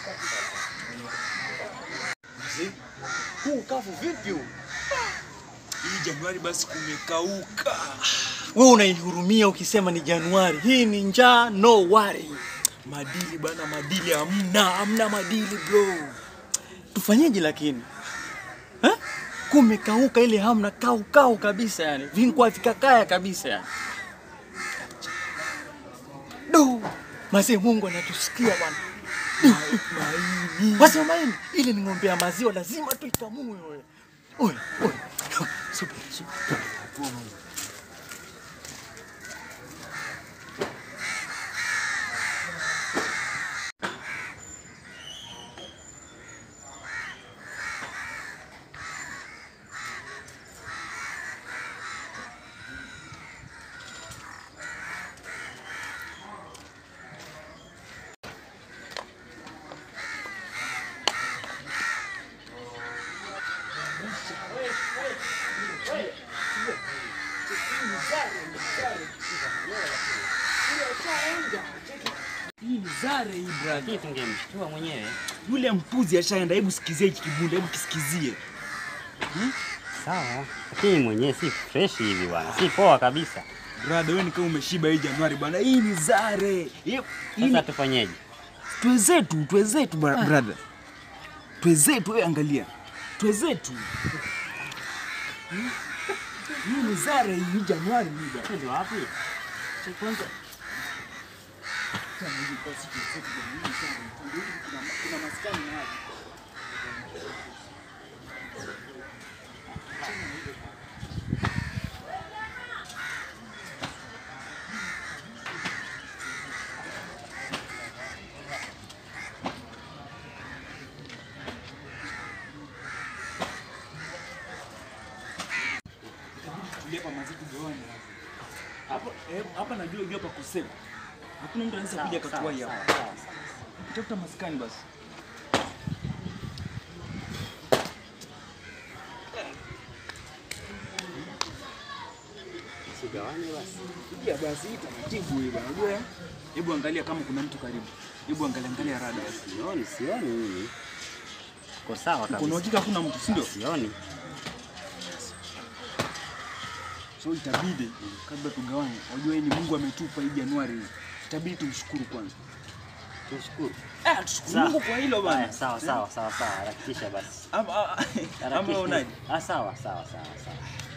Mzee, huu kavu vipi huu? Hii Januari basi kumekauka. Wewe unaihurumia ukisema ni Januari. Hii ni njaa, no worry. Madili bana, madili hamna, hamna madili bro. Tufanyeje lakini? Eh? Kumekauka ile hamna kau kau kabisa yani. Vinkwa vikakaya kabisa yani. Do. Mzee Mungu anatusikia bwana. Maini. Wasema maini, ile ni ng'ombe ya maziwa lazima tuikamue wewe. Oye, oye. Subiri, subiri. Hii ni zare hii brother. Lakini tungemshtua mwenyewe. Yule mpuzi ashaenda, hebu sikizie hiki kibunda, hebu kisikizie. Sawa, lakini mwenyewe si fresh hivi bwana, si poa kabisa. Brother, wewe ni kama umeshiba hii Januari bwana. Hii ni zare. Hii hii Sasa ni tufanyeje? twezetu, twezetu bra- brother. Twezetu, wewe angalia. Twezetu. Hmm? Hii ni zare hii Januari hii bwana. Twende wapi? Kwanza tulia hapa mazi tugawane. Hapa eh, hapa najua ujua pa kusema. Hakuna mtu anaweza kuja katuwai hapa. Tafuta maskani basi. Sigawane basi. Ya basi hii taratibu hii bwana. Unajua? Hebu angalia kama kuna mtu karibu. Hebu angalia angalia rada. Sioni, sioni mimi. Uko sawa Kuna kabisa. uhakika hakuna mtu, si ndio? Sioni. So itabidi kabla tugawane, unajua hii ni Mungu ametupa hii Januari hii. Itabidi tumshukuru kwanza. Tushukuru. Eh, tushukuru Sawa. Mungu kwa hilo bwana. Haya, Sawa, sawa, sawa, sawa. Harakisha basi. Ama ama Harakisha. unaje? Ah, sawa, sawa, sawa, sawa.